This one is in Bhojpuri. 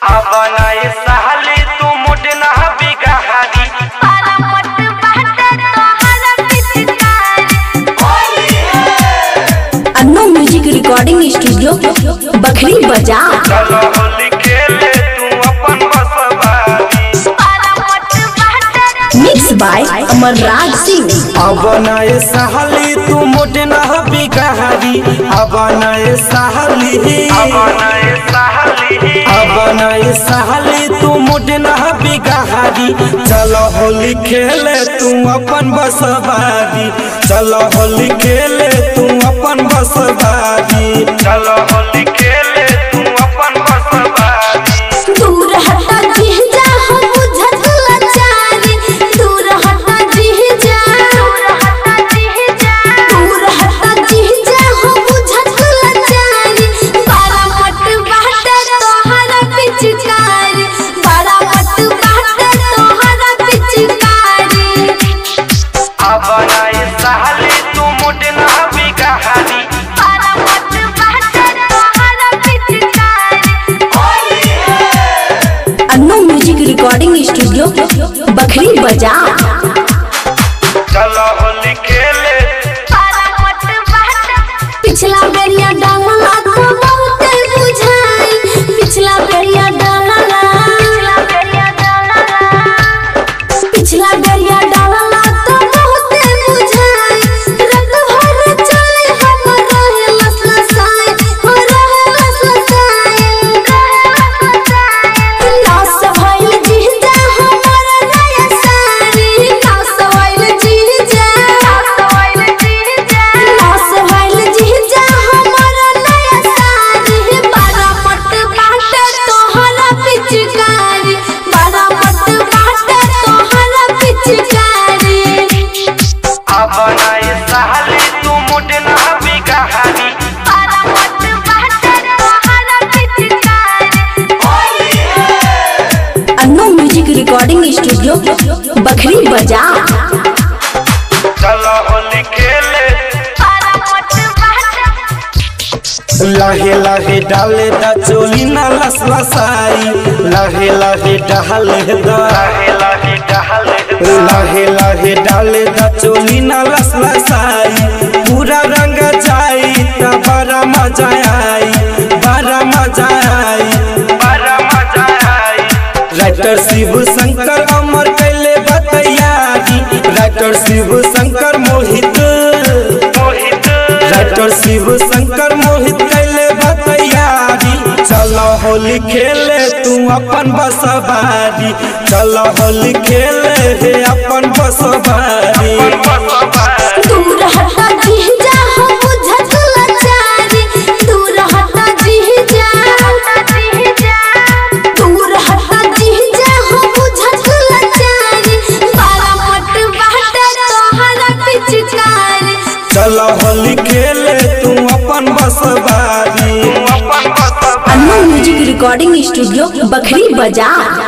अब नए साली तू मोटे ना बिगहारी अन्नो म्यूजिक रिकॉर्डिंग स्टूडियो बखरी बजा चलो होली खेले तू अपन बसवारी मिक्स बाय अमरराज सिंह अब नए साली तू मोटे ना बिगहारी अब नए साली अब नए साली अब नए साली तू मोटे ना बिगहारी चलो होली खेले तू अपन बसवारी चलो होली खेले तू अपन बसवारी चलो होली खेले तू अपन बसवारी दूर हटा जीजा हम बुझत लाचारी दूर हटा जीजा दूर हटा जीजा दूर हटा जीजा हम बुझत लाचारी बारा मट बाटे तोहरा पिचकारी बारा मट बाटे तोहरा पिचकारी अब नए साली तू मोटे ना बिगहारी बारा मट बाटे तोहरा पिचकारी Anno music recording studio Bakhri बजा चलो होली खेले पिछला बेरिया डाला तो बहुत बुझाई पिछला बेरिया डाला पिछला बेरिया डाला तो बहुत बुझाई रत भर चले हम रहे लसलसाई हो रहे लसलसाई नास भइल जीजा हमर नया सारी नास भइल जीजा नास भइल जीजा हमर नया सारी बारा मट बाटे तोहरा पिचकारी बारा मट बाटे तोहरा पिचकारी अब नए साली तू मोटे ना बिगहारी बारा मट बाटे तोहरा पिचकारी Anno music recording studio Bakhri बजा चलो होली खेले लहे लहे डाले दा चोली ना लस लसाई लहे लहे डाले दा लहे लहे डाले लहे लहे डाले दा चोली ना लस लसाई पूरा रंग जाई ता बड़ा मजा आई बड़ा मजा आई बड़ा मजा आई राइटर शिव शंकर अमर कैले बतैयारी राइटर शिव शंकर मोहित मोहित राइटर शिव शंकर मोहित कैले बतैयारी चलो होली खेले तू अपन बसवारी चलो होली खेले हे अपन बसवारी दूर हटा जीजा हम बुझत लाचारी दूर हटा जीजा दूर हटा जीजा हम बुझत लाचारी बारा मट बाटे तोहरा पिचकारी चलो होली खेले तू अपन बसवारी अपन बसवारी Anno music recording studio Bakhri बजा